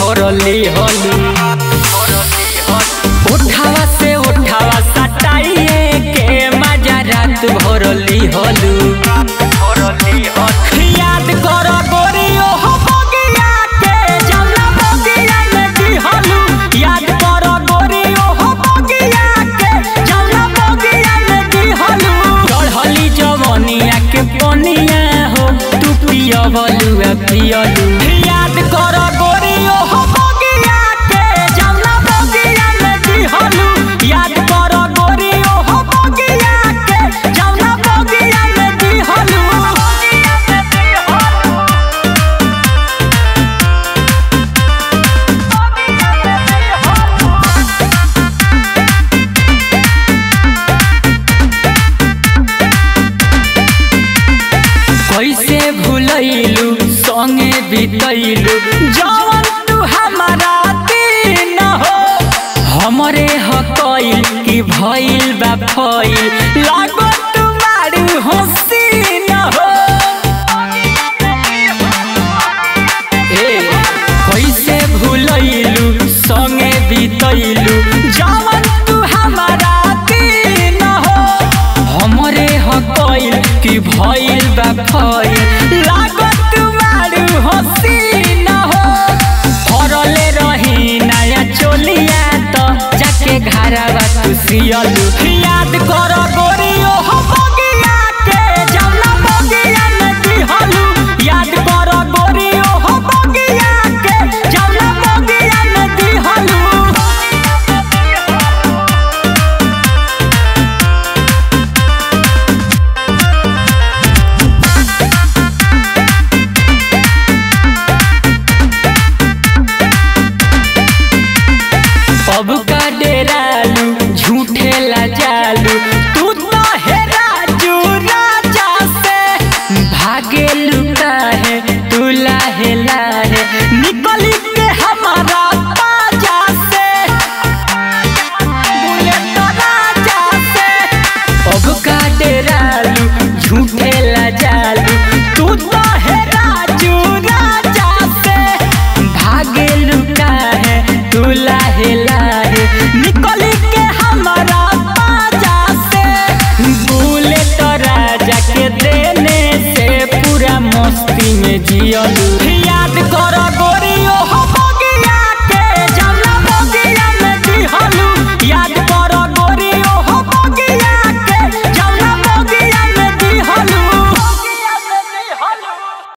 भरली हलू उठावा से उठावा सटाइए के मजा रात भरली हलू याद कर गोरियो हो बगिया के जमना बगिया में दिहलू याद कर गोरियो हो बगिया के जमना बगिया में दिहलू चढ़ली जवनिया के पनिया हो तू पियवलू पियलू याद कर गोरियो हो बगिया के जमना बगिया में दिहलू याद कर गोरियो हो बगिया के जमना बगिया में दिहलू कैसे भूलैलू संगे बितैलू जवन तू हमारा दिन हो हमरे हकैल कि भइल बा फैल लागो तुम्हारी हसीन हो ए कैसे भूलैलू संगे बितैलू जवन तू हमारा दिन हो हमरे हकैल कि भइल बा फैल लागो तुम्हारी हसीन हो फरले रही नया चोलिया तो जाके घरवा तू सियलू याद कर गोरियो हो बगिया के जमना बगिया में दिहलू याद कर गोरियो हो बगिया के जमना बगिया में दिहलू अब का डेरालू झूठे लजालू तू तो है राजू राजा से भागे लुका है तू लाहे लाहे निकली के हमारा ताजा से बोले तो राजा से अब का डेरालू झूठे लजालू तू तो है राजू राजा से भागे लुका है तू लाहे लाहे निकली के हमारा ताजा से भूले तो राजा के देने से पूरा मस्ती में जियलू